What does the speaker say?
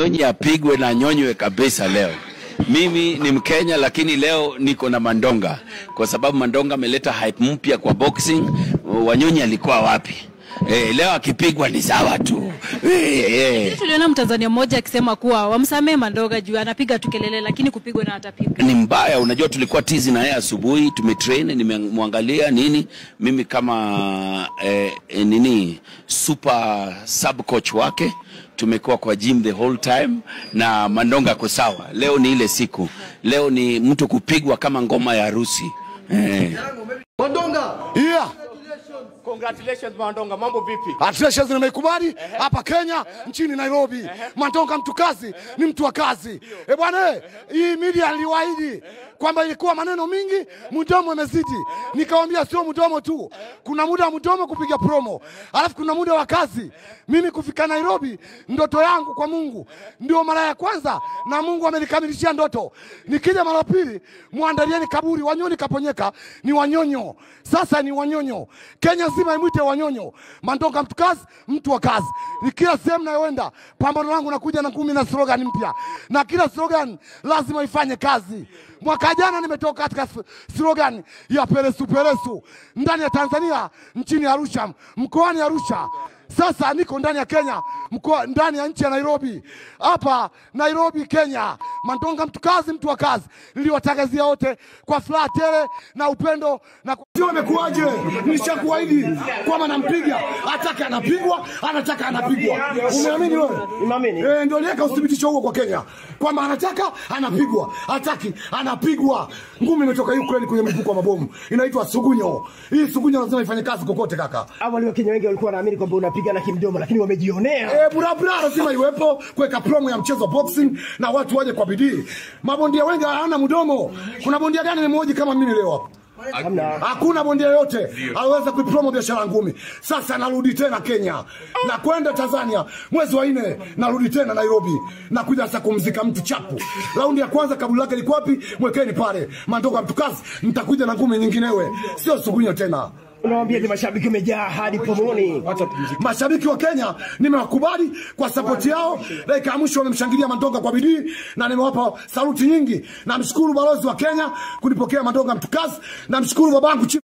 Wanyonyi apigwe na nyonywe kabisa leo. Mimi ni Mkenya lakini leo niko na Mandonga kwa sababu Mandonga ameleta hype mpya kwa boxing. Wanyonyi alikuwa wapi? Eh, leo akipigwa ni sawa tu. Eh, eh. Tuliona Mtanzania mmoja akisema kuwa wamsamee Mandonga juu anapiga tu kelele, lakini kupigwa na atapigwa. ni mbaya. Unajua, tulikuwa tizi na yeye asubuhi, tumetrain, nimemwangalia nini, mimi kama eh, eh, nini super sub coach wake tumekuwa kwa gym the whole time na Mandonga ako sawa. Leo ni ile siku, leo ni mtu kupigwa kama ngoma ya harusi eh. Mandonga, Yeah. congratulations Mandonga, mambo vipi? Athletics nimeikubali hapa Kenya nchini Nairobi. Mandonga mtu kazi, ni mtu wa kazi. Eh bwana, eh, hii media niliwaahidi kwamba ilikuwa maneno mingi, mdomo imezidi. Nikawambia sio mdomo tu, kuna muda wa mdomo kupiga promo, alafu kuna muda wa kazi. Mimi kufika Nairobi, ndoto yangu kwa Mungu ndio mara ya kwanza, na Mungu amenikamilishia ndoto. Nikija mara pili, muandalieni kaburi. Wanyoni kaponyeka ni wanyonyo, sasa ni wanyonyo. Kenya nzima imwite wanyonyo. Mandonga mtu kazi, mtu wa kazi. Ni kila sehemu nayoenda, pambano langu nakuja na kumi na slogan mpya, na kila slogan lazima ifanye kazi. Mwaka jana nimetoka katika s- slogan ya peresu peresu ndani ya Tanzania, nchini Arusha, mkoani Arusha. Sasa niko ndani ya Kenya, mkoa ndani ya nchi ya Nairobi, hapa Nairobi, Kenya. Mandonga mtu kazi, mtu wa kazi. Niliwatangazia wote kwa furaha tele na upendo na sio imekuwaje? Nishakuahidi kwamba nampiga, ataka anapigwa, anataka anapigwa. Umeamini wewe? Nimeamini. Eh, ndio niweka uthibitisho huo kwa Kenya kwamba anataka anapigwa, hataki anapigwa. Ngumi imetoka Ukraine kwenye mlipuko wa mabomu, inaitwa sugunyo. Hii sugunyo lazima ifanye kazi kokote kaka. Awali Wakenya wengi walikuwa wanaamini kwamba unapigana kimdomo, lakini wamejionea. Eh, burabura lazima iwepo kuweka promo ya mchezo wa boxing na watu waje kwa bidii. Mabondia wengi hawana mdomo. Kuna bondia gani nimemhoji kama mimi leo hapa? Hamna. Hakuna bondia yote aweza kuipromo biashara ya ngumi. Sasa narudi tena Kenya na kwenda Tanzania mwezi wa nne, narudi tena Nairobi na kuja sasa kumzika mtu chapu. Raundi ya kwanza kaburi lake liko wapi? Mwekeni pale. Mandoka mtu kazi, nitakuja na ngumi nyinginewe, sio sugunyo tena. Unawaambia ni mashabiki wamejaa hadi pomoni. Mashabiki wa Kenya nimewakubali kwa sapoti yao. Dakika ya mwisho wamemshangilia Mandonga kwa bidii na nimewapa saluti nyingi. Namshukuru balozi wa Kenya kunipokea Mandonga mtukazi. Namshukuru babangu Chief